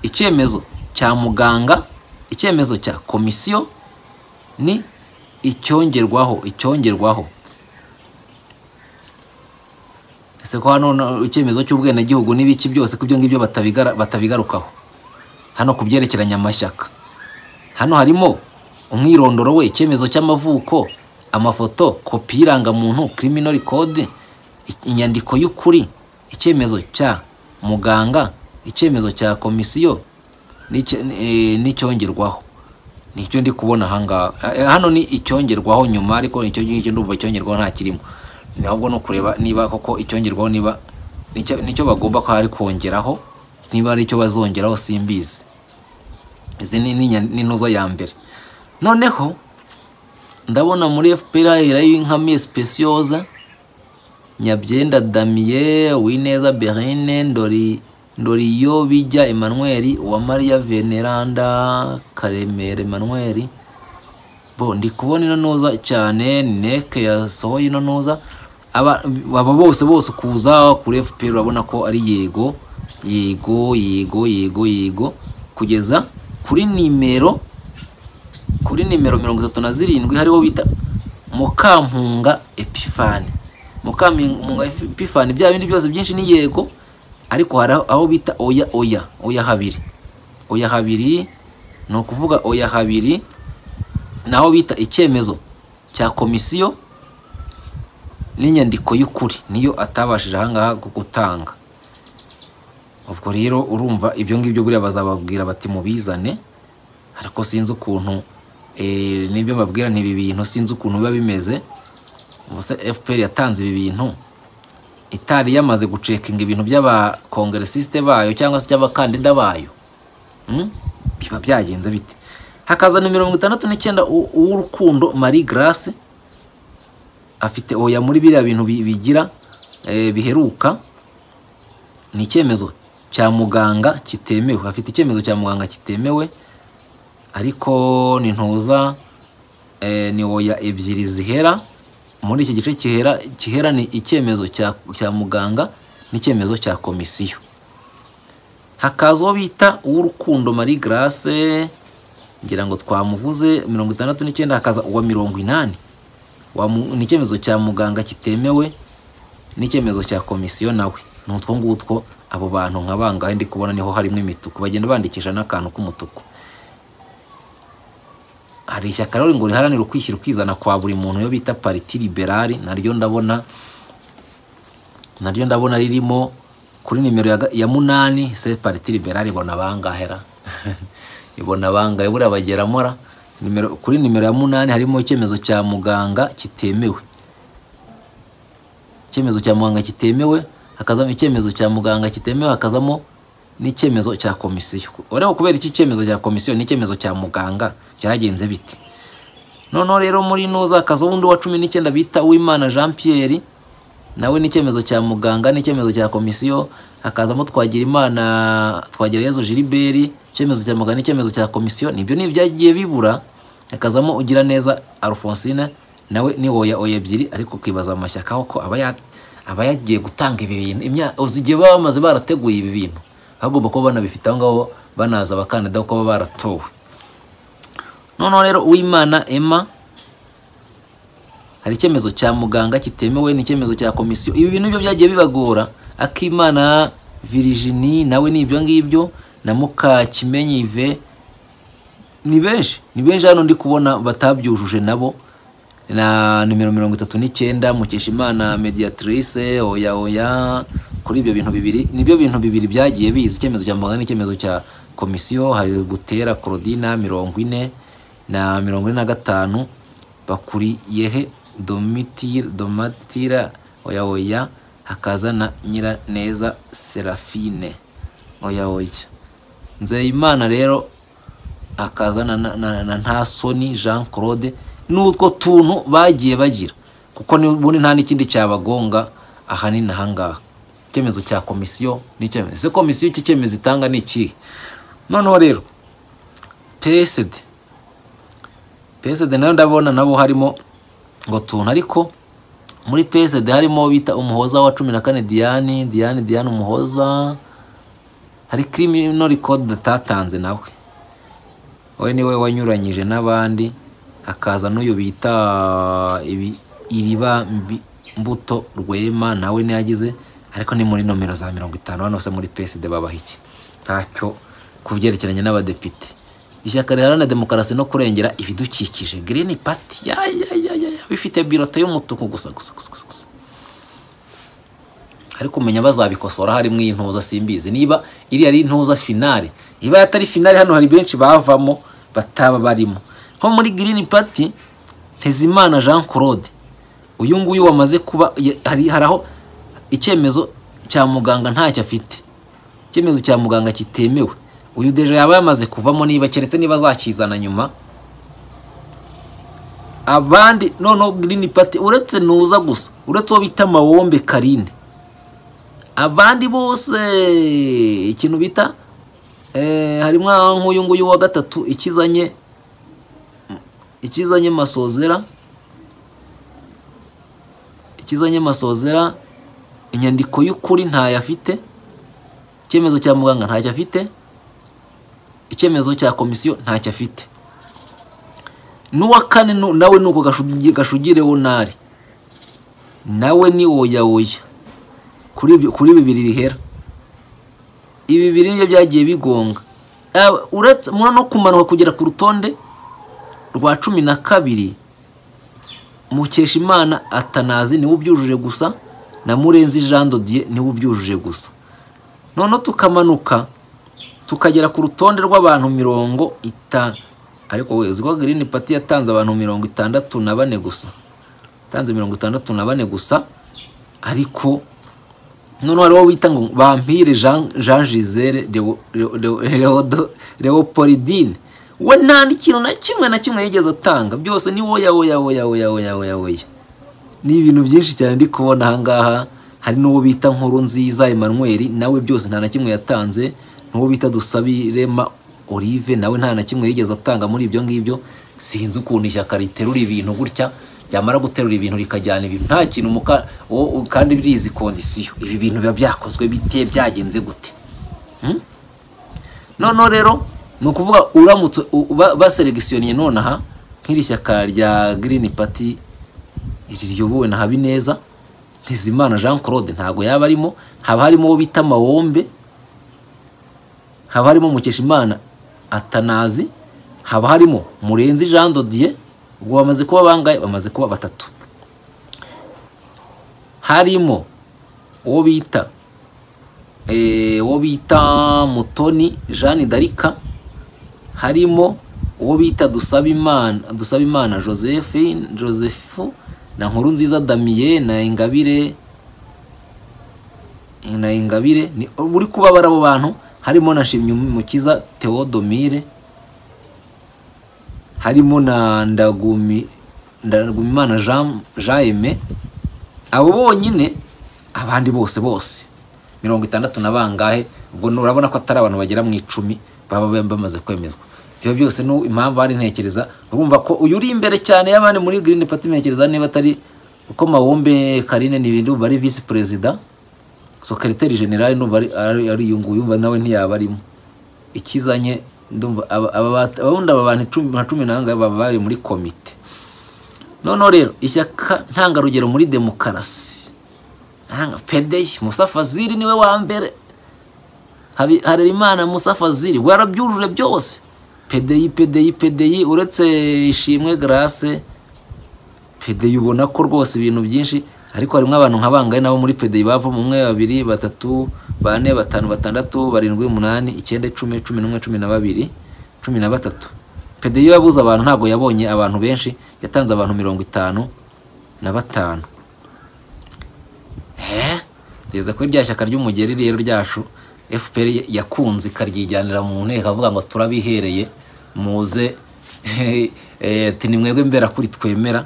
icyemezo cya muganga icyemezo cya komisiyo ni icyongerwaho icyongerwaho ese ko hano no- icyemezo cy'ubwenegihugu n'ibiki byose ku byo ngibyo batabigara- batabigarukaho hano ku byerekeranye amashyaka hano harimo umwirondoro we icyemezo cy'amavuko amafoto kopi y'irangamuntu criminal code i- inyandiko y'ukuri icyemezo cya muganga icyemezo cya komisiyo n'icyo- eh, n'icyongerwaho nicyo ndi kubona ahangaha Eh, hano ni icyongerwaho nyuma ariko nicyo ngicyo ndumva icyongerwaho nta kirimo Ni ahubwo no kureba niba koko icyongerwaho niba nicyo nicyo bagomba ko hari kongeraho niba ari icyo bazongeraho simbizi izi ni ni inya- ni intuzo ya mbere noneho ndabona muri fpr haherayo inkamiye specioza nyabyenda damiye uwineza berine ndori ndoriyo bijya emmanuel uwamariya veneranda karemera emmanuel bo ndi kubona ino ntuza cyane neke yasohoye ino ntuza aba aba bose bose kuza kuri fpr urabona ko ari yego yego yego yego yego kugeza kuri nimero kuri nimero mirongo itatu na zirindwi hariho bita mukampunga epifani mukampunga epifani bya bindi byose byinshi ni yego ariko hari aho- aho bita oya oya oya habiri oya habiri ni ukuvuga oya habiri naho bita icyemezo cya komisiyo n'inyandiko y'ukuri niyo atabashije ahangaha gu- gutanga ubwo rero urumva ibyo ngibyo buriya bazababwira bati mubizane ariko sinzi ukuntu eh, nibyo mbabwira ntibi bintu sinzi ukuntu biba bimeze ubuse fpr yatanze ibi bintu itari yamaze gucekinga ibintu by'abakongeresisite bayo cyangwa se by'abakandida bayo Mm? biba byagenze bite hakaza na mirongo itandatu n'icyenda u- uw'urukundo marie grace afite oya muri biriya bintu bi- bigira eh, biheruka ni icyemezo cya muganga kitemewe afite icyemezo cya muganga kitemewe ariko nintuza eh, ni oya ebyiri zihera muri iki gice kihera kihera ni icyemezo cya cya muganga n'icyemezo cya komisiyo hakaza uwo bita uw'urukundo marie grace ngira ngo twamuvuze mirongo itandatu n'icyenda hakaza uwa mirongo inani Wa mu- ni icyemezo cya muganga kitemewe n'icyemezo cya komisiyo nawe ni utwo ngutwo abo bantu nka bangahe ndi kubona niho harimo imituku bagenda bandikisha n'akantu k'umutuku hari ishyaka rero ngo riharanira ukwishyira ukizana kwa buri muntu iyo bita pariti liberali naryo ndabona naryo ndabona ririmo kuri nimero ya ga- ya munani se pariti liberali ibona abangahera ibona abangahe buriya bageramo ra nimero kuri nimero ya munani harimo icyemezo cya muganga kitemewe icyemezo cya muganga kitemewe hakazamo icyemezo cya muganga kitemewe hakazamo n'icyemezo cya komisiyo ureba kubera iki cyemezo cya komisiyo n'icyemezo cya muganga byagenze bite noneho rero muri nuza hakazaho undi wa cumi n'icyenda bita uwimana jean pierre nawe n'icyemezo cya muganga n'icyemezo cya komisiyo hakazamo twagira imana twagira yezu gilibert icyemezo cya muganga n'icyemezo cya komisiyo nibyo ni ibyagiye bibura hakazamo ugira neza alphonsine nawe ni oya oya ebyiri ariko ukibaza amashyaka aho ko aba ya- aba yagiye gutanga ibi bintu imyaka uzi igihe baba bamaze barateguye ibi bintu bagomba kuba banabifite aho ngaho banaza abakandida kuko baba baratowe noneho rero uwimana emma hari icyemezo cya muganga kitemewe n'icyemezo cya komisiyo ibi bintu byo byagiye bibagora akimana virigini nawe ni ibyo ngibyo na mukakimenyi ive ni benshi ni benshi hano ndi kubona batabyujuje nabo na nimero mirongo itatu n'icyenda mukeshimana mediatrice oya oya kuri ibyo bintu bibiri nibyo bintu bibiri byagiye biza icyemezo cya muganga n'icyemezo cya komisiyo hari gutera korodina mirongo ine na mirongo ine na gatanu bakuriyehe domitira domatira oya oya hakaza na nyiraneza serafine oya oya nzeyimana rero hakaza na, na, na, na ntasoni jean claude n'utwo tuntu bagiye bagira kuko n'ubundi nta n'ikindi cyabagonga ahanini ahangaha icyemezo cya komisiyo n'icyemezo ese komisiyo iki cyemezo itanga ni ikihe noneho rero psd PSD nayo ndabona nabo harimo ngo tuntu ariko muri PSD harimo uwo bita umuhoza wa cumi na kane Diane Diane Diane umuhoza hari criminal record atatanze nawe we niwe wanyuranyije n'abandi hakaza n'uyu bita ibi iriba mbi- mbuto rwema nawe niyagize ariko ni muri nomero za mirongo itanu hano se muri PSD babaha iki ntacyo ku byerekeranye n'abadepite ishyaka riharanira demokarasi no kurengera ibidukikije green party ya ya ya ya ya, bifite birote y'umutuku gusa gusa gusa gusa gusa ariko umenya bazabikosora harimo iyi ntuza simbizi niba iriya ari intuza finale iba atari finale hano hari benshi bavamo bataba barimo nko muri green party ntezimana jean claude uyu nguyu wamaze kuba ya- hari hari aho icyemezo cya muganga ntacyo afite icyemezo cya muganga kitemewe uyu deje yaba yamaze kuvamo niba keretse niba azakizana nyuma abandi noneho green party uretse nuza gusa uretse uwo bita mawombe karine abandi bose ikintu bita eh, harimo nk'uyu nguyu wa gatatu ikizanye ikizanye masozera ikizanye masozera inyandiko y'ukuri ntayo afite icyemezo cya muganga ntacyo afite icyemezo cya komisiyo ntacyo afite n'uwa kane nu- nawe ni uko gashugi- gashugire wonari nawe ni oya oya kuri ibyo- kuri bibiri bihera ibi bibiri nibyo byagiye bigonga Ah, uretse mwa no kumanuka kugera ku rutonde rwa cumi na kabiri mukeshimana atanazi niwe ubyujuje gusa na murenzi jean dodier niwe ubyujuje gusa noneho tukamanuka tukagera ku rutonde rw'abantu mirongo itanu ariko we uzi ko green party yatanze abantu mirongo itandatu na bane gusa yatanze mirongo itandatu na bane gusa ariko noneho hariho wita ngo bampire jean jean gisele Leo- Leo- Leo- Leodo- leopoldine we nta n'ikintu na kimwe na kimwe yigeze atanga byose ni woya woya woya woya woya woya woya ni ibintu byinshi cyane ndi kubona ahangaha hari n'uwo bita nkuru nziza emmanuel nawe byose nta na kimwe yatanze n'uwo bita dusabirema olive nawe nta na kimwe yigeze atanga muri ibyo ngibyo sinzi ukuntu ishyaka riterura ibintu gutya ryamara guterura ibintu rikajyana ibintu nta kintu muka wo- wo- kandi birizi kondisiyo ibi bintu biba byakozwe bite byagenze gute Hmm? noneho rero ni ukuvuga uramutse u- ba- baseregisiyoniye nonaha nk'iri shyaka rya girini pati iri riyobowe na habineza ntizimana jean claude ntabwo yaba arimo haba harimo uwo bita mawombe haba harimo mukeshimana atanazi haba harimo murenzi jean dodier ubwo bamaze kuba bangahe bamaze kuba batatu harimo uwo bita eh, uwo bita mutoni jeanne darika harimo uwo bita dusabimana dusabimana joseph joseph na nkuru nziza damien na ingabire na ingabire ni uri kubabara abo bantu harimo na shimye mukiza theodomire harimo na ndagumi ndagumimana jean jean aime abo bonyine abandi bose bose mirongo itandatu na bangahe ubwo ni- urabona ko atari abantu bagera mu icumi baba ba- bamaze kwemezwa ibyo byose ni impamvu hari ntekereza urumva ko uyu uri imbere cyane y'abandi muri green party ntekereza niba atari uko mawombe karine ni ibintu ari visi perezida sokereteri generale ndumva ari- ari ari uyu nguyu umva nawe ntiyaba arimo ikizanye ndumva aba- aba bat- ababundi aba bantu icumi nka cumi n'abangahe baba bari muri komite noneho rero ishyaka ntangarugero muri demokarasi Nanga pedeye Musa Fazili niwe wa mbere Habi- Harerimana Musa Fazili we arabyujuje byose pedeyi pedeyi pedeyi uretse ishimwe grace pedeyi ubona ko rwose ibintu byinshi ariko harimo abantu nka bangahe nabo muri pedeyi bavamo umwe babiri batatu bane batanu batandatu barindwi umunani icyenda icumi cumi n'umwe cumi na babiri cumi na batatu pedeyi yabuze abantu ntabwo yabonye abantu benshi yatanze abantu mirongo itanu na batanu Eh? tugeze kuri rya shyaka ry'umugeri rero ryacu fpr yakunze ikaryijyanira mu nteko avuga ngo turabihereye muze eh, ati ni mwebwe mbera kuri twemera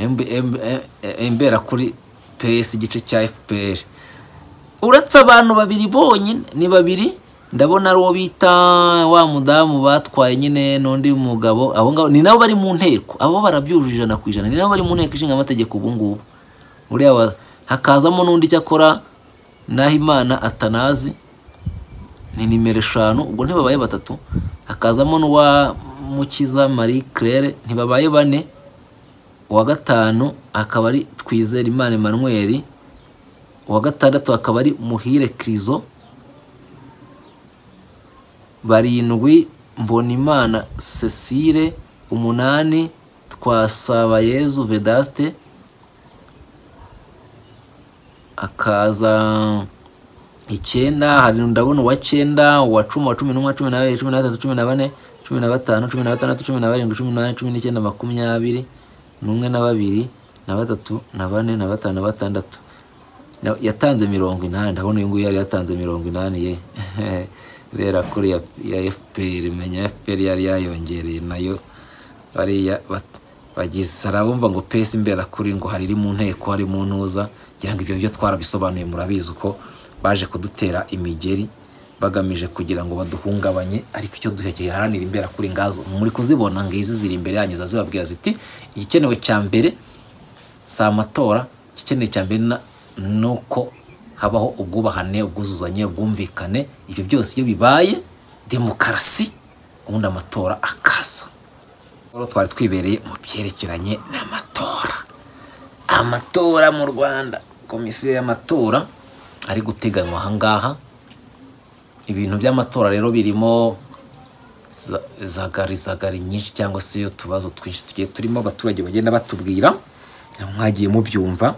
Embe- embe- eh, eh, imbera kuri ps igice cya fpr uretse abantu babiri bonyine ni babiri ndabona ari uwo bita wa mudamu batwaye nyine n'undi mugabo abo ngabo ni nabo bari mu nteko abo barabyujuje ijana ku ijana ni nabo bari mu nteko ishinga amategeko ubu ngubu uriya wa- hakazamo n'undi cyakora naho imana atanazi ni nimero eshanu ubwo ntibabaye batatu hakazamo n'uwa mukiza marie claire ntibabaye bane uwa gatanu akaba ari twizera imana emmanuel uwa gatandatu akaba ari muhire kirizo barindwi mbonimana cecile umunani twasabayezu vedaste akaza icyenda hari ndabona uwa cyenda uwa cumi uwa cumi n'umwe cumi n'abiri cumi n'atatu cumi na bane cumi na batanu cumi na batandatu cumi na barindwi cumi n'umunani cumi n'icyenda makumyabiri n'umwe na babiri na batatu na bane na batanu na batandatu Na- yatanze mirongo inani ndabona uyu nguyu yari yatanze mirongo inani ye rera kuri ya, ya fpr menya fpr yari yayongereye nayo bariya bat- bagize hari abumva ngo pesi imbera kuri ngo hari iri mu nteko hari mu ntuza ngira ngo ibyo byo twarabisobanuye murabizi uko baje kudutera imigeri bagamije kugira ngo baduhungabanye ariko icyo duhekeye haranira imbera kuri ngazo muri kuzibona ngizi ziri imbere yanyu ziba zibabwira ziti igikenewe cya mbere si amatora igikenewe cya mbere na- ni uko habaho ubwubahane ubwuzuzanye ubwumvikane ibyo byose iyo bibaye demokarasi ubundi amatora akaza rero twari twibereye mu byerekeranye n'amatora amatora mu rwanda komisiyo y'amatora ari guteganywa ahangaha ibintu by'amatora rero birimo za- zagarizagari nyinshi cyangwa se utubazo twinshi tugiye turimo abaturage bagenda batubwira mwagiye mubyumva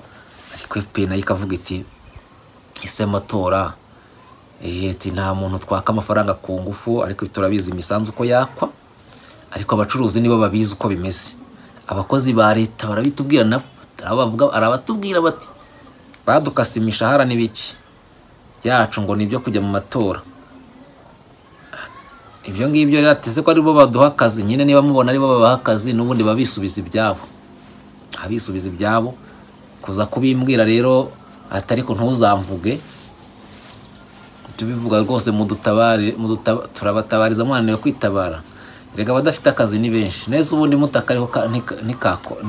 ariko fpr nayo ikavuga iti ese amatora eh, ati nta muntu twaka amafaranga ku ngufu ariko turabizi imisanzu uko yakwa ariko abacuruzi nibo babizi uko bimeze abakozi ba leta barabitubwira nabo hari abavuga- hari abatubwira bati badukase imishahara n'ibiki yacu ngo ni ibyo kujya mu matora ibyo ngibyo rero ateze ko aribo baduha akazi nyine niba mubona aribo babaha akazi n'ubundi baba bisubiza ibyabo baba bisubiza ibyabo kuza kubimbwira rero ati ariko ntuzamvuge tubivuga rwose mudutabare muduta- turabatabariza mwananiwe kwitabara reka abadafite akazi ni benshi neza ubundi mutakariho ntikako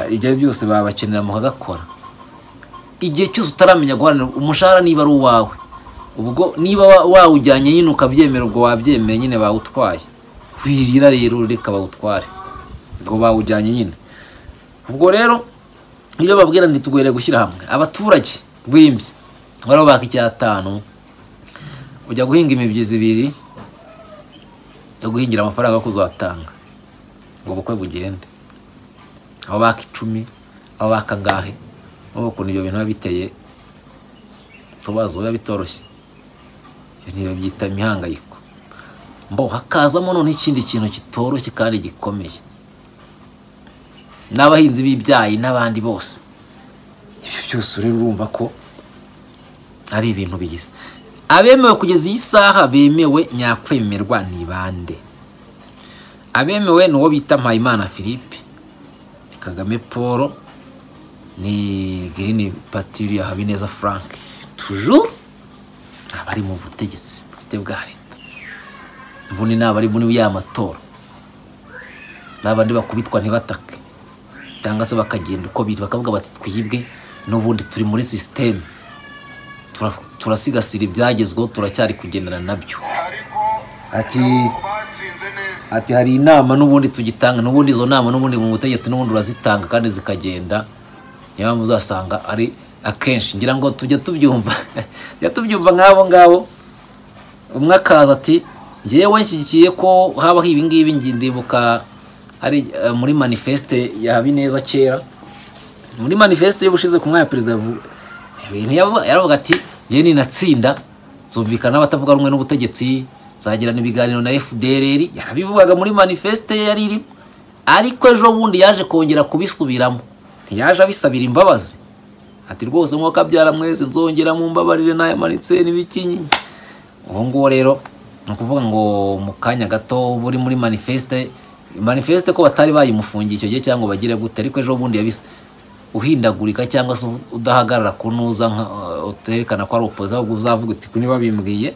ibyo ari byose babakenera mukagakora igihe cyose utaramenya guharanira umushahara niba ari uwawe ubwo niba wa- wawujyanye nyine ukabyemera ubwo wabyemeye nyine bawutwaye wirira rero reka bawutware ubwo bawujyanye nyine ubwo rero iyo babwira ntitugwere gushyira hamwe abaturage rwimbye bariho baka icyatanu ujya guhinga imibyizi ibiri yo guhingira amafaranga yo kuzatanga ngo ubukwe bugende aho baka icumi aho baka angahe urabona ukuntu ibyo bintu biba biteye utubazo biba bitoroshye ibyo ntibabyita imihangayiko mbo hakazamo noneho ikindi kintu kitoroshye kandi gikomeye n'abahinzi b'ibyayi n'abandi bose ibyo byose rero urumva ko ari ibintu bigize abemewe kugeza iyi saha bemewe nyakwemerwa ni bande abemewe ni uwo bita mpayimana philippe ni kagame paul ni girini patiri ya habineza frank tujuru abari mu butegetsi bwite bwa leta ubundi ni abari muri ya matora n'abandi bakubitwa ntibatake cyangwa se bakagenda uko biri bakavuga bati twibwe n'ubundi turi muri sisiteme tura- turasigasira ibyagezweho turacyari kugendana nabyo ati ati hari inama n'ubundi tugitanga n'ubundi izo nama n'ubundi mu butegetsi n'ubundi urazitanga kandi zikagenda niyo mpamvu uzasanga ari akenshi ngira ngo tujya tubyumva tujya tubyumva nk'abo ngabo umwe akaza ati ngewe nshyigikiye ko habaho ibi ngibi ngi- ndibuka ari eh, muri manifeste ya habineza kera muri manifeste y'ubushize ku mwanya wa perezida yavu- ntiyavu- yaravuga ati njyewe ninatsinda nzumvikana n'abatavuga rumwe n'ubutegetsi nzagirana ibiganiro na fdrr yarabivugaga muri manifeste ye yari irimo ariko ejo bundi yaje kongera kubisubiramo ntiyaje abisabira imbabazi ati rwose mwuka byara mwese nzongera mu mbabarire nayamanitse n'ibikinyi ubu ngubu rero ni ukuvuga ngo mu kanya gato buri muri manifeste manifeste ko batari bayimufungiye icyo gihe cyangwa bagire gute ariko ejo bundi yabise uhindagurika cyangwa se udahagarara kunuza nka uterekana ko ari opoza ahubwo uzavuga uti "Ko niba bimbwiye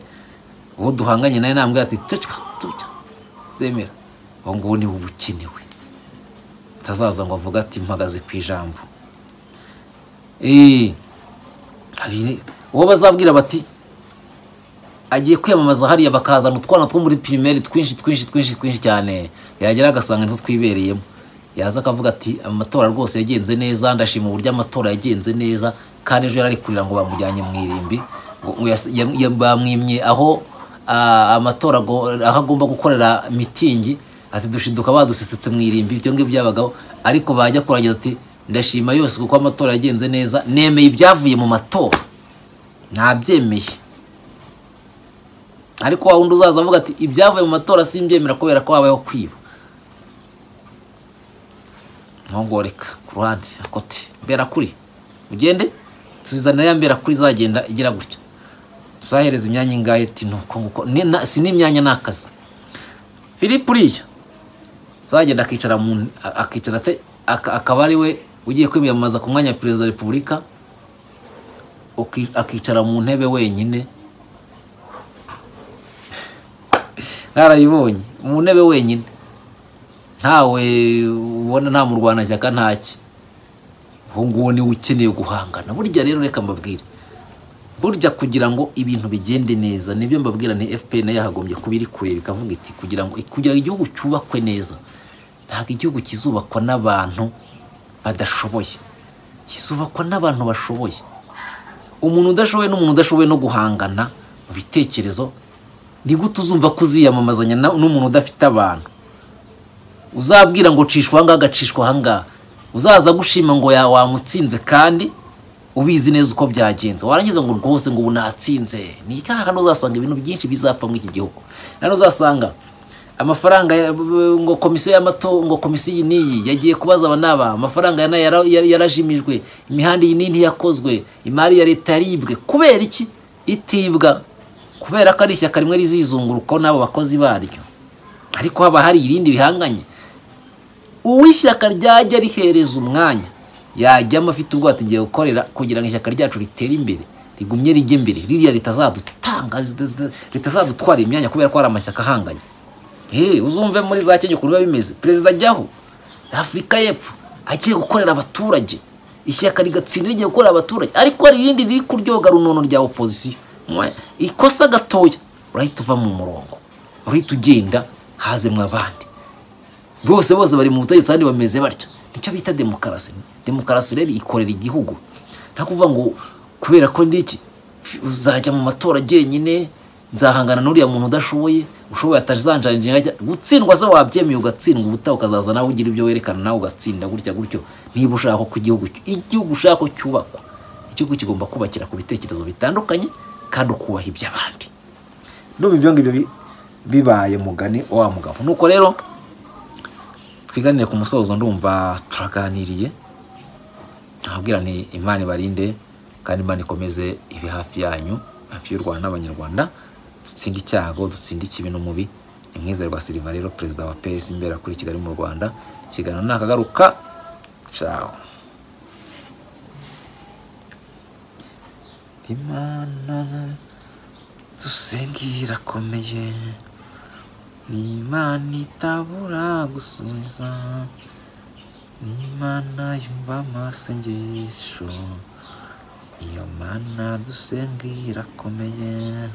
uwo duhanganye nawe nambwiye ati ceceka tujya zemera ubu ngubu ni ubukenewe atazaza ngo avuge ati mpagaze ku ijambo eee habiri uwo bazabwira bati agiye kwiyamamaza hariya bakazana utwana two muri pirimeri twinshi twinshi twinshi twinshi cyane yagera agasanga nizo twibereyemo yaza akavuga ati amatora rwose yagenze neza ndashima uburyo amatora yagenze neza kandi ejo yari ari kurira ngo bamujyanye mu irimbi ngo- ngo yas- yam- yam- bamwimye aho ah, amatora ago- aho agomba gukorera mitingi ati dushiduka badusesetse mu irimbi ibyo ngibyo byabagaho ariko bajya kuragira ati ndashima yose kuko amatora yagenze neza nemeye ibyavuye mu matora nabyemeye ariko wa wundi uzaza avuga ati ibyavuye mu matora simbyemera kubera ko habayeho kwiba ntongoreka ku ruhande akoti mberakuri ugende tuzizanira ya mberakuri izagenda igira gutya tuzahereza imyanya ingahe ati nuko nguko Ni- na- si n'imyanya ni akazi philippe uriya uzagenda akicara mu a- akicara ate aka- akaba ari we ugiye kwiyamamaza ku mwanya wa perezida wa repubulika uki- akicara mu ntebe wenyine narayibonye mu ntebe wenyine ntawe ubona nta murwanashyaka ntaki uwo nguwo niwe ukeneye guhangana burya rero reka mbabwire burya kugira ngo ibintu bigende neza nibyo mbabwira ni fpr nayo yahagombye kuba iri kureba ikavuga iti kugira ngo kugira ngo igihugu cyubakwe neza ntabwo igihugu kizubakwa n'abantu badashoboye kizubakwa n'abantu bashoboye umuntu udashoboye n'umuntu udashoboye no guhangana mu bitekerezo ni gute uzumva ko uziyamamazanya na- n'umuntu udafite abantu uzabwira ngo cishwa ahangaha agacishwa ahangaha uzaza gushima ngo ya- wamutsinze kandi ubizi neza uko byagenze warangiza ngo rwose ngo ubu natsinze ni ikaha hano uzasanga ibintu byinshi bizapfa muri iki gihugu hano uzasanga amafaranga ya- ngo komisiyo y'amato ngo komisiyo iyi n'iyi yagiye kubaza aba n'aba amafaranga aya n'aya yara- yara- yarajimijwe imihanda iyi n'iyi ntiyakozwe imari ya leta yaribwe kubera iki itibwa kubera ko ari ishyaka rimwe rizizungurukaho n'abo bakozi baryo ariko haba hari irindi bihanganye uw'ishyaka ryajya rihereza umwanya yajyamo afite ubwato igiye gukorera kugira ngo ishyaka ryacu ritere imbere rigumye rijye imbere ririya ritazadutanga ritazadutwara imyanya kubera ko hari amashyaka ahanganye Hey, uzumve muri za kenya ukuntu biba bimeze perezida ajyaho afurika y'epfo agiye gukorera abaturage ishyaka rigatsinda rigiye gukorera abaturage ariko hari irindi riri kuryoga runono rya opozisiyo Mwe, ikosa gatoya urahita uva mu murongo urahita ugenda hazemwa abandi bose bose bari mu butegetsi kandi bameze batyo nicyo bita demokarasi demokarasi rero ikorera igihugu nta kuvuga ngo kubera ko ndiki uzajya mu matora jyenyine nzahangana n'uriya muntu udashoboye ushoboye atazanjanije ajya gutsindwa se wabyemeye ugatsindwa ubutaha ukazaza nawe ugira ibyo werekana nawe ugatsinda gutya gutyo niba ushaka ko igihugu igihugu ushaka ko cyubakwa igihugu kigomba kubakira ku bitekerezo bitandukanye kandi ukubaha iby'abandi ndumva ibyo ngibyo bi- bibaye mugani wa mugabo nuko rero twiganire ku musozo ndumva turaganiriye nkabwira ni imana ibarinde kandi imana ikomeze ibe hafi yanyu hafi y'u rwanda n'abanyarwanda dutsinde icyago dutsinde ikibi n'umubi ni mwizerwa silva rero perezida wa pesi imbere kuri kigali mu rwanda ikiganiro nakagaruka cawo imana dusenge irakomeye ni imana itabura gusubiza ni imana yumva amasengesho iyo mana dusenga irakomeye